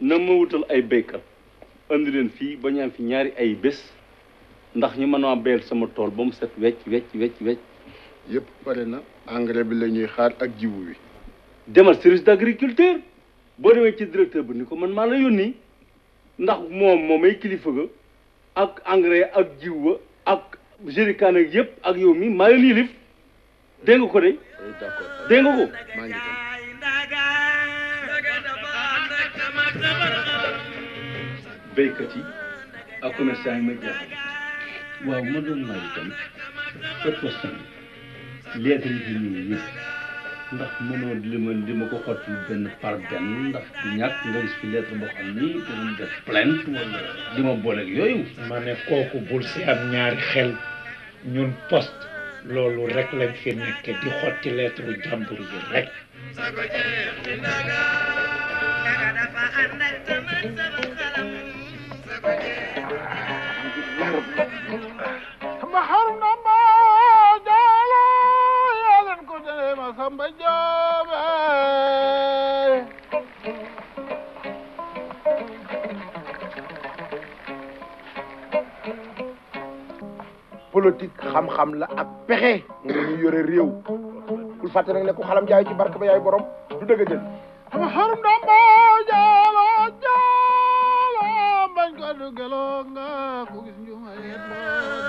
na ma wutal ay béykat andi leen fii ba ñu am fi ñaari ay bés ndax ñu mën a béyal sama tool ba mu set wecc wecc wecc wecc yëpp pare na engrais bi la ñuy xaar ak jiwu bi demal service d'agriculture boo demee ci directeur bi ni ko man maa la yónni ndax moom moom ay kilifa ga ak engrais ak jiw ba ak jérikaan ak yëpp ak yow mi maa leen yilif dégg nga ko de oui d'accord dégg nga ko maa ngi dem béykat yi ak commerçant yi ma jaaxal waaw ma doon laaj itam cette question lettre yi fi ñëw yëpp ndax mënoo li ma li ma ko xotti benn par benn ndax du ñàkk nga gis fi lettre boo xam ni dinañ def plainte wala li ma booleeg yooyu ma ne kooku bul si am ñaari xel ñun poste loolu rek lañ fi nekk di xotti lettre jàmbur yi rek ma xarum na ma jaalo yaalen ko dene ma samba joobe politique xam-xam la ak pexe nga ñu yore réew bul fàtte nag ne ku xalam jaay ci barke ba yaay borom du dëgg jël ma xarum na ma jaalo jaalo bañ ko dugelo nga ku gis njuma yet